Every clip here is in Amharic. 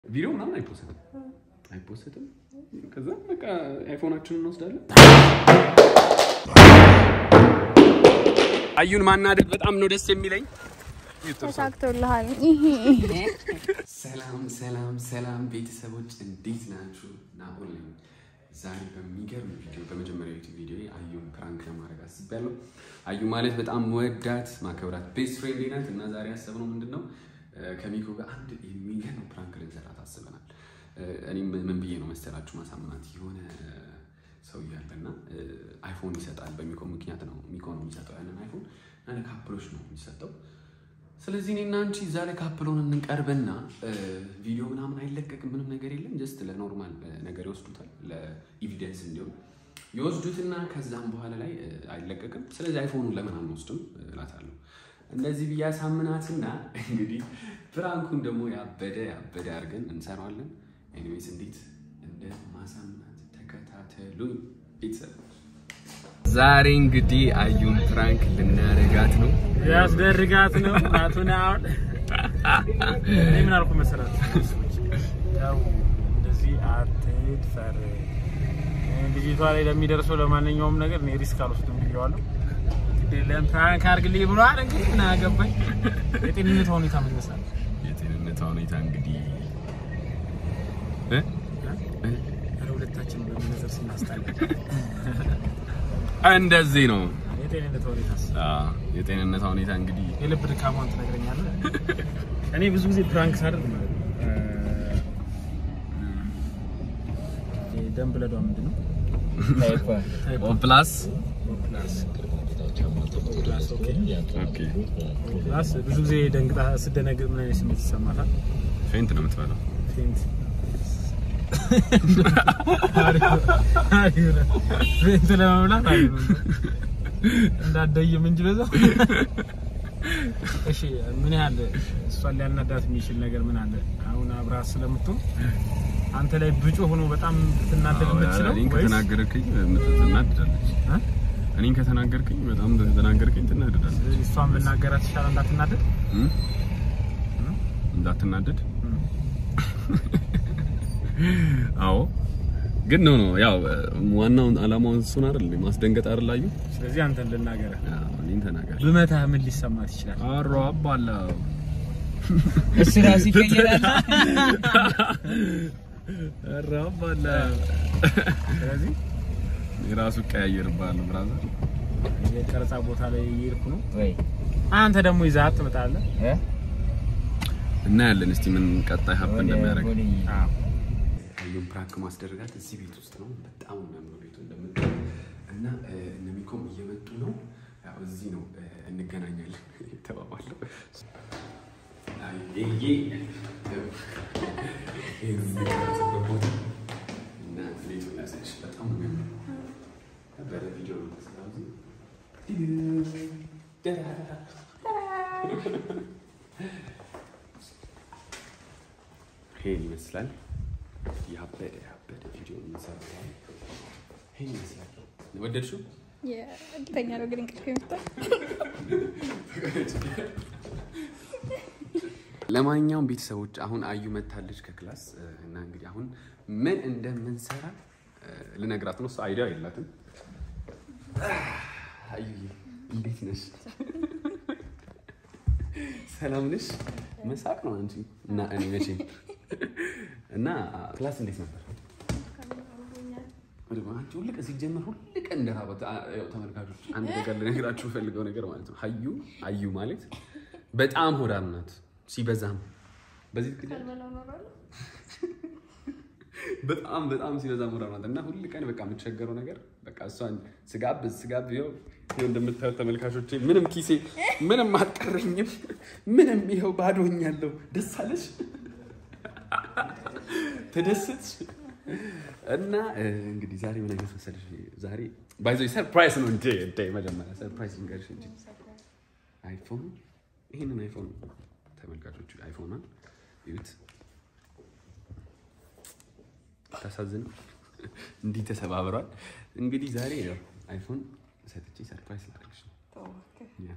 ቪዲዮ ምናምን አይፖስትም አይፖስትም። ከዛ በቃ አይፎናችንን እንወስዳለን። አዩን ማናደድ በጣም ነው ደስ የሚለኝ። ተሳክቶልሃል። ሰላም ሰላም ሰላም ቤተሰቦች እንዴት ናችሁ? ናሆል ነኝ። ዛሬ በሚገርም ቪዲዮ በመጀመሪያ ዩቲዩብ ቪዲዮ አዩን ፕራንክ ለማድረግ አስቤያለሁ። አዩ ማለት በጣም ወዳት ማከብራት ቤስት ፍሬንድ ናት እና ዛሬ ያሰብነው ምንድን ነው ከሚኮ ጋር አንድ የሚገርም ፕራንክ ልንሰራት አስበናል። እኔም ምን ብዬ ነው መሰላችሁ ማሳመናት የሆነ ሰው እያለና አይፎን ይሰጣል። በሚኮ ምክንያት ነው ሚኮ ነው የሚሰጠው ያንን አይፎን እና ለካፕሎች ነው የሚሰጠው። ስለዚህ እኔና አንቺ እዛ ላይ ካፕሎን እንቀርብና ቪዲዮ ምናምን አይለቀቅም፣ ምንም ነገር የለም። ጀስት ለኖርማል ነገር ይወስዱታል፣ ለኢቪደንስ እንዲሆን ይወስዱትና ከዛም በኋላ ላይ አይለቀቅም። ስለዚህ አይፎኑን ለምን አንወስድም እላታለሁ። እንደዚህ ብዬ አሳምናትና እንግዲህ ፕራንኩን ደግሞ ያበደ ያበደ አድርገን እንሰራዋለን። ኤኒዌይስ እንዴት እንደ ማሳምናት ተከታተሉኝ ቤተሰብ። ዛሬ እንግዲህ አዩን ፕራንክ ልናረጋት ነው። ያስደርጋት ነው እናቱን አሁን እኔ ምን አልኩ መሰራት ያው እንደዚህ አትድፈር ልጅቷ ላይ ለሚደርሰው ለማንኛውም ነገር እኔ ሪስክ አልወስድም ብዬዋለሁ ለም ፕራንክ አድርግልኝ ብሏል እንግዲህ ምን አገባኝ የጤንነት ሁኔታ ምን ይመስላል የጤንነቷ ሁኔታ እንግዲህ ኧረ ሁለታችን በመነዘር ስናስጣል እንደዚህ ነው። የጤንነት ሁኔታስ አዎ፣ የጤንነቷ ሁኔታ እንግዲህ የልብ ድካሟን ትነግረኛለህ እኔ ብዙ ጊዜ ፕራንክ ሳደርግ ማለት ነው እ ደም ብለዷ ምንድን ነው ኦ ፕላስ ፕላስ ፕላስ ኦኬ ኦኬ ፕላስ ብዙ ጊዜ ደንግጣ ስደነግጥ ምን አይነት ስሜት ይሰማታል? ፌንት ነው የምትበላው። ፌንት አሪፍ ነው። ፌንት ለመብላት አሪፍ ነው። እንዳትደይም እንጂ በዛው። እሺ ምን ያህል እሷን ሊያናዳት የሚችል ነገር ምን አለ? አሁን አብረሃት ስለምትሆን አንተ ላይ ብጮ ሆኖ በጣም ልትናደድ የምትችለው እኔን ወይስ ከተናገርከኝ ትናደዳለች። እ? እኔን ከተናገርከኝ በጣም ከተናገርከኝ ትናደዳለች። ስለዚህ እሷን ብናገራት ይሻላል እንዳትናደድ? እም? እንዳትናደድ አዎ ግን ነው ነው ያው ዋናው አላማው እሱን አይደል ማስደንገጥ አይደል አዩ ስለዚህ አንተን ልናገርህ አዎ እኔን ተናገር ብመታህ ምን ሊሰማት ይችላል? አሮ አባላ እሱ ራሱ ይቀየራል። አሮ አባላ ስለዚህ የራሱ ቀያየርባል ብራዘር የቀረጻ ቦታ ላይ እየሄድኩ ነው። ወይ አንተ ደግሞ ይዘሀት ትመጣለህ። እ? እናያለን እስቲ ምን ቀጣይ ሀብ ወደ- እንደሚያደርግ ወደ- አዩን ፕራንክ ማስደረጋት እዚህ ቤት ውስጥ ነው። በጣም የሚያምረው ቤቱ እንደምታየው እና እ፣ እነ ሚኮም እየመጡ ነው። ያው እዚህ ነው እ፣ እንገናኛለን ተባባለው። አይ፣ ይሄ ይሄ የሚቀረጽበት ቦታ እና ቤቱን ላሳይሽ። በጣም ነው የሚያምረው። ነበረ ቪዲዮ ነው የተሰራው እዚህ። ይሄን ይመስላል። ያበደ ያበደ ቪዲዮ የምንሰራው ይሄን ይመስላል። ወደድሽው? እርግጠኛ ነው ግን እንቅልፍ የመጣው ለማንኛውም ቤተሰቦች አሁን አዩ መታለች ከክላስ እ፣ እና እንግዲህ አሁን ምን እንደምንሰራ እ፣ ልነግራት ነው። እሷ አይዲያ የላትም። አዩ እንዴት ነሽ? ሰላም ነሽ? መሳቅ ነው አንቺ እና እኔ መቼም እና ክላስ እንዴት ነበር? አንቺ ሁል ቀን ሲጀመር ሁል ቀን እንደራበት ተመልካቾች፣ አንድ ነገር ልነግራችሁ ፈልገው ነገር ማለት ነው። አዩ አዩ ማለት በጣም ሆዳም ናት ሲበዛም በዚህ ልክ በጣም በጣም ሲበዛ ሆዳም ናት እና ሁል ቀን በቃ የምትቸገረው ነገር በቃ እሷን ስጋብዝ ስጋብ ይኸው ይኸው እንደምታዩት ተመልካቾቼ ምንም ኪሴ ምንም አልቀረኝም። ምንም ይኸው ባዶኛለሁ። ደስ አለሽ? ተደሰትሽ? እና እ፣ እንግዲህ ዛሬ ምን አይነት መሰለሽ? ዛሬ ባይዘ ሰርፕራይዝ ነው እንዴ? እንዴ መጀመሪያ ሰርፕራይዝ ልንገርሽ እንጂ አይፎን ይህንን አይፎን ተመልካቾቹ አይፎኗን ይዩት። ታሳዝን እንዲህ ተሰባብሯል። እንግዲህ ዛሬ ያው አይፎን ሰጥቼ ሰርፕራይዝ ላደርግሽ ነው። ያ፣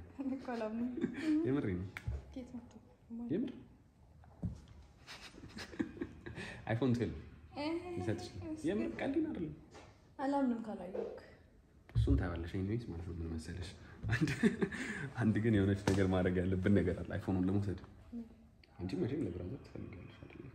የምሬ ነው የምር አይፎን ትዌልቭ ሊሰጥሽ ነው። የምር ቀልድ አይደለም። አላምንም ካላየሁክ እሱን ታያለሽ ኤኒዌይስ ማለት ነው። ምን መሰለሽ አንድ አንድ ግን የሆነች ነገር ማድረግ ያለብን ነገር አለ አይፎኑን ለመውሰድ አንቺ መቼም ለብራዘር ትፈልጋለሽ አይደል?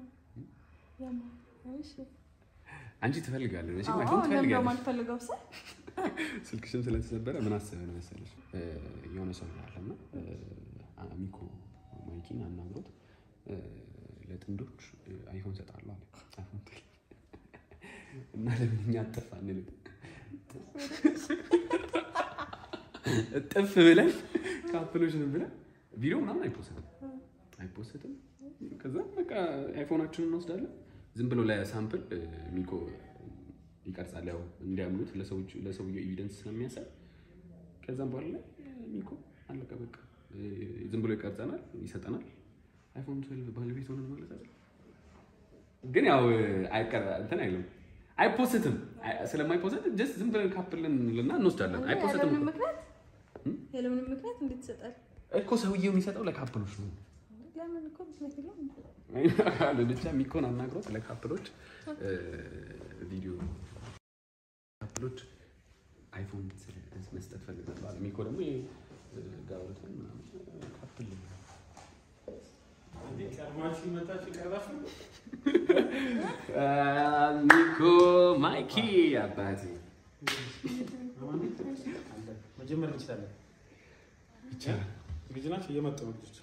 አንቺ ትፈልጋለሽ መቼም አይፎን ትፈልጋለሽ። ማልፈልገው ሰ ስልክሽም ስለተሰበረ ምን አሰበን መሰለሽ እ፣ የሆነ ሰው አለና እ፣ አሚኮ ማይኪን አናግሮት እ፣ ለጥንዶች እ፣ አይፎን ሰጣለሁ አለ። አይፎን ትል እና ለምን እኛ አጠፋ አንልም? እጥፍ ብለን ካፕሎች ብለን ቪዲዮ ምናምን አይፖስትም አይፖስትም። ከዛ በቃ አይፎናችንን እንወስዳለን ዝም ብሎ ለሳምፕል እ፣ ሚኮ ይቀርጻል ያው እንዲያምኑት ለሰዎች ለሰውየው ኤቪደንስ ስለሚያሳይ ከዛም በኋላ ላይ ሚኮ አለቀ በቃ እ፣ ዝም ብሎ ይቀርጸናል ይሰጠናል አይፎን ትዌልቭ ባለቤት ሆነን ማለት አይደል ግን ያው አይቀር እንትን አይልም አይፖስትም አይ- ስለማይፖስት ጀስት ዝም ብለን ካፕልን ልና እንወስዳለን አይፖስትም ያለምንም ምክንያት ያለምንም ምክንያት እንዴት ይሰጣል? እኮ ሰውየው የሚሰጠው ለካፕሎች ነው ለምን እኮ ምክንያት የለውም። ብቻ ሚኮን አናግሮት ለካፕሎች እ፣ ቪዲዮ ካፕሎች አይፎን ስለ- መስጠት ፈልጋለሁ አለ። ሚኮ ደግሞ ይሄ እ፣ ጋብረትን ምናምን እ፣ ካፕል ቀድማችሁ መጣችሁ ቀረፋችሁ አ፣ ሚኮ ማይኪ አባቴ መጀመር እንችላለን። ይቻላል። ዝግጁ ናችሁ? እየመጡ ነው ልጆች።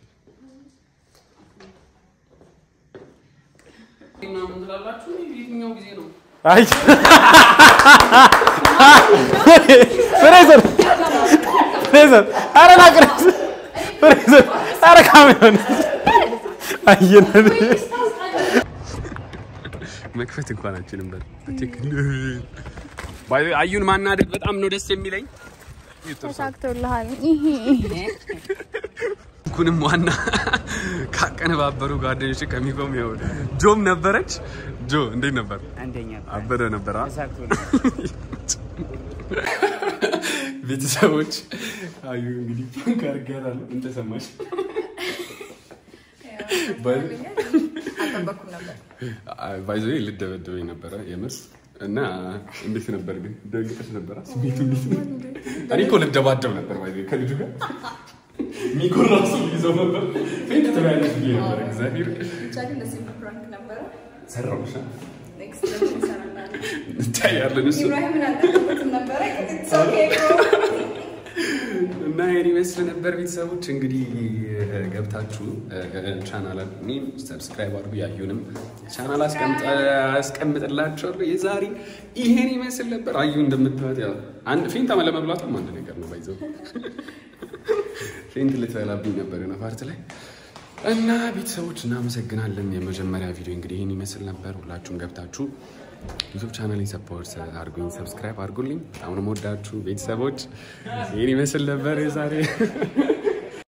ምናምን ትላላችሁ የትኛው ጊዜ ነው? አይ ፍሬዘር ፍሬዘር ኧረ ላቅርብ ፍሬዘር ኧረ ካሜራውን አየነን መክፈት እንኳን አችልም። በር አዩን ማናደድ በጣም ነው ደስ የሚለኝ። ተሳክቶልሃል። ኩንም ዋና ካቀነባበሩ ጓደኞች ከሚቆም ይሆን ጆም ነበረች። ጆ እንዴት ነበር? አንደኛ አበደ ነበር። አ? ተሳክቶ ቤተሰቦች አዩ እንግዲህ ፕራንክ አድርጌያታለሁ። ምን ተሰማሽ? አልጠበኩም ነበር። ባይዘ ልደበደበኝ ነበረ የምር እና እንዴት ነበር ግን ደንግጠሽ ነበረ? ስሜቱ እንዴት ነው? እኔ እኮ ልደባደብ ነበር ባይዘ ከልጁ ጋር ሚኮ ራሱ ይዘው ነበር ፌንት ትበያለሽ ብዬ ነበር። እግዚአብሔር ብቻ ግን ደስ የሚል ፕራንክ ነበረ። ሰራውሻ ኔክስት ደግሞ እንሰራለን። እንታያለን እሱ ኢብራሂምን አልጠበኩትም ነበረ። It's okay, bro. እና ይህን ይመስል ነበር ቤተሰቦች። እንግዲህ ገብታችሁ ቻናል ሰብስክራይብ አድርጉ። ያዩንም ቻናል አስቀምጥላችኋለሁ። የዛሬ ይሄን ይመስል ነበር። አዩ እንደምታዩት ያው አንድ ፌንት ለመብላቷም አንድ ነገር ነው ባይዘው ፌንት ልትበላብኝ ነበር የሆነ ፓርት ላይ እና ቤተሰቦች እናመሰግናለን። የመጀመሪያ ቪዲዮ እንግዲህ ይህን ይመስል ነበር። ሁላችሁም ገብታችሁ ዩቱብ ቻናልን ሰፖርት አድርጉኝ፣ ሰብስክራይብ አድርጉልኝ። በጣም ነው የምወዳችሁ ቤተሰቦች። ይህን ይመስል ነበር የዛሬ